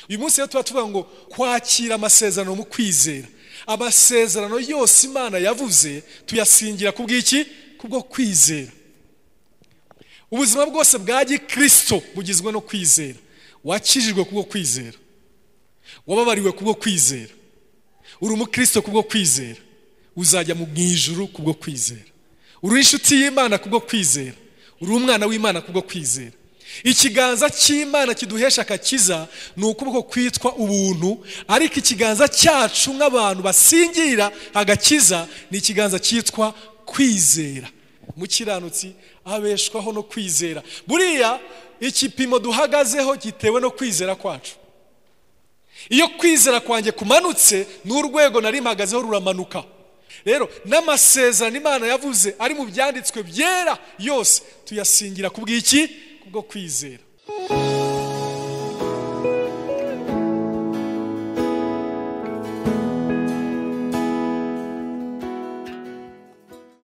uyu munsi rero tuba tuvuga ngo kwakira amasezerano mu kwizera amasezerano yose imana yavuze tuyasingira ku bw'iki kubwo kwizera ubuzima bwose bwa gikirisito bugizwe no kwizera wakijijwe kubwo kwizera wababariwe kubwo kwizera uri umukirisito kubwo kwizera uzajya mu ijuru kubwo kwizera uri inshuti y'imana kubwo kwizera uri umwana w'imana kubwo kwizera ikiganza cy'imana kiduhesha akakiza ni ukuboko kwitwa ubuntu ariko ikiganza cyacu nk'abantu basingira agakiza ni ikiganza cyitwa kwizera mukiranutsi abeshwaho no kwizera buriya ikipimo duhagazeho gitewe no kwizera kwacu iyo kwizera kwanjye kumanutse n'urwego nari mpagazeho ruramanuka rero n'amasezerano imana yavuze ari mu byanditswe byera yose tuyasingira ku bw'iki kubwo kwizera